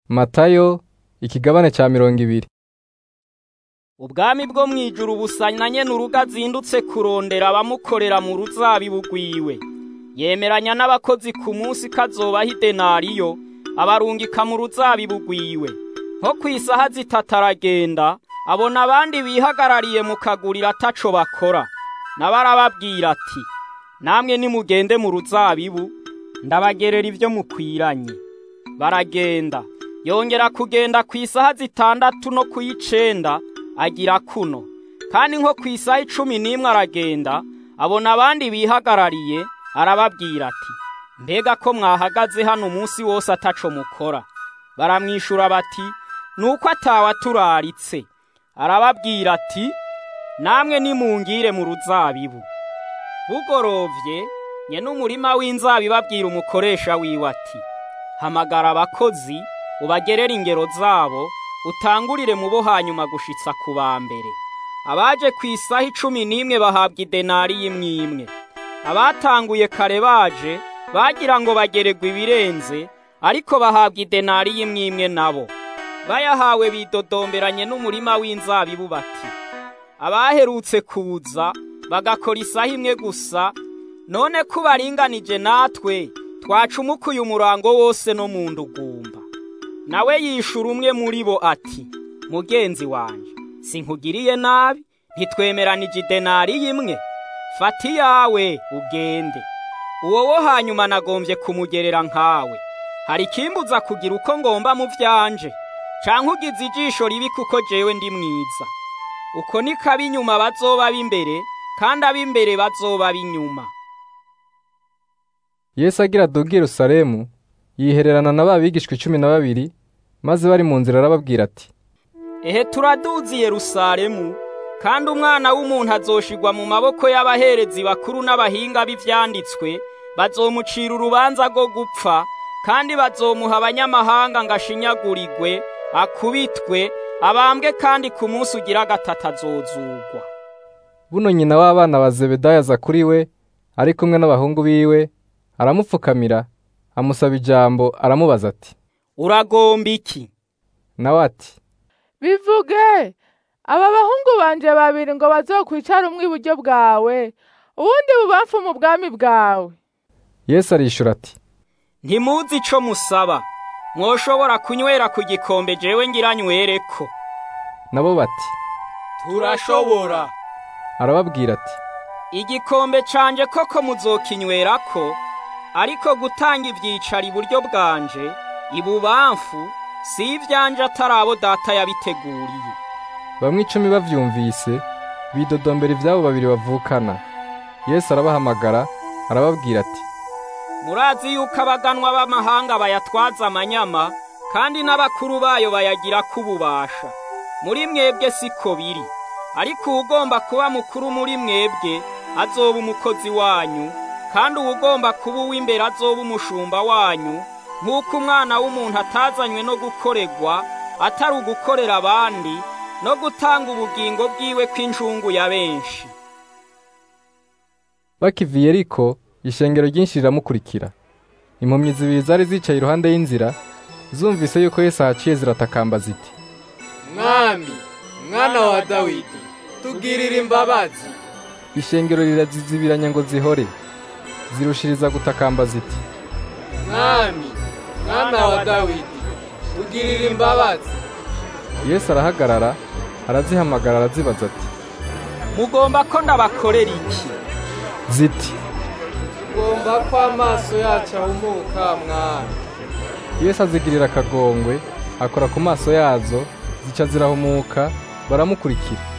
Matayo ikigabane ca mirongo ibiri. ubwami bwo mwijuru busanyanye n'urugo azindutse kurondera abamukorera mu ruzabibu rwiwe yemeranya n'abakozi ku munsi kazobaha idenariyo abarungika mu ruzabibu rwiwe nko kw'isaha zitatu aragenda abona abandi bihagarariye mu kaguriro ataco bakora nawe arababwira ati namwe nimugende mu ruzabibu ndabagerera ivyo mukwiranye baragenda yongera kugenda ku isaha zitandatu no ku y'icenda agira kuno kandi nko ku isaha icumi n'imwe aragenda abona abandi bihagarariye arababwira ati mbega ko mwahagaze hano umunsi wose ataco mukora baramwishura bati nuko atawaturaritse arababwira ati namwe nimungire mu ruzabibu bugorovye nyene umurima w'inzabibu abwira umukoresha wiwe ati hamagara abakozi ubagerere ingero zabo utangurire mu bo hanyuma gushitsa ku ba mbere abaje ku isaha icumi n'imwe bahabwa idenari y'imwe imwe abatanguye kare baje bagira ngo bageregwe ibirenze ariko bahabwa idenari y'imwe imwe nabo bayahawe bidodomberanye n'umurima w'inzabibu bati abaherutse kuza bagakora isaha imwe gusa none ko baringanije natwe twacumukuye umurango wose no mu ndugumba nawe yishura umwe muri bo ati mugenzi wanje sinkugiriye nabi ntitwemeranije idenari y'imwe fata iyawe ugende uwo wo hanyuma nagombye kumugerera nkawe hari ikimbuza kugira uko ngomba mu vyanje canke ugize ijisho ribi kuko jewe ndi mwiza uko niko ab'inyuma bazoba b'imbere kandi ab'imbere bazoba b'inyuma Yesu agira aduga i Yerusalemu yihererana na ba bigishwa icumi na babiri maze bari mu nzira arababwira ati ehe turaduzi i Yerusalemu kandi umwana w'umuntu azoshigwa mu maboko y'abaherezi bakuru n'abahinga b'ivyanditswe bazomucira urubanza rwo gupfa kandi bazomuha abanyamahanga ngo ashinyagurigwe akubitwe abambwe kandi ku munsi ugira gatatu azozugwa buno nyina w'abana ba Zebedayo aza kuri we ari kumwe n'abahungu biwe aramupfukamira amusaba ijambo aramubaza ati uragomba iki nawe ati bivuge aba bahungu banje babiri ngo bazokwicara umwe iburyo bwawe uwundi bubamfu mu bwami bwawe Yesu arishura ati ntimuzi ico musaba mwoshobora kunywera ku gikombe jewe ngira nywereko nabo bati turashobora arababwira ati igikombe canje koko muzokinywerako ariko gutanga ivyicaro iburyo bwanje ibubamfu si ivyanje atari abo data yabiteguriye bamwe icumi bavyumvise bidodombera ivyabo babiri bavukana Yesu arabahamagara arababwira ati murazi yuko abaganwa b'amahanga bayatwaza amanyama kandi n'abakuru bayo bayagira kububasha muri mwebwe siko biri ariko uwugomba kuba mukuru muri mwebwe azoba umukozi wanyu kandi uwugomba kuba uw'imbere azoba umushumba wanyu nk'uko umwana w'umuntu atazanywe no gukoregwa atari ugukorera abandi no gutanga ubugingo bwiwe kw'injungu ya benshi bakiva i Yeriko ishengero ryinshi riramukurikira impumyi zibiri zari zicaye iruhande y'inzira zumvise yuko Yesu ahaciye ziratakamba ziti mwami mwana wa dawidi tugirira imbabazi ishengero rirazizibiranya ngo zihore zirushiriza gutakamba ziti mwami mwana wa dawidi tugirira imbabazi Yesu arahagarara arazihamagara arazibaza ati mugomba ko ndabakorera iki ziti ugomba ko amaso yacu ahumuka mwami Yesu azigirira akagongwe akora ku maso yazo zica zirahumuka baramukurikira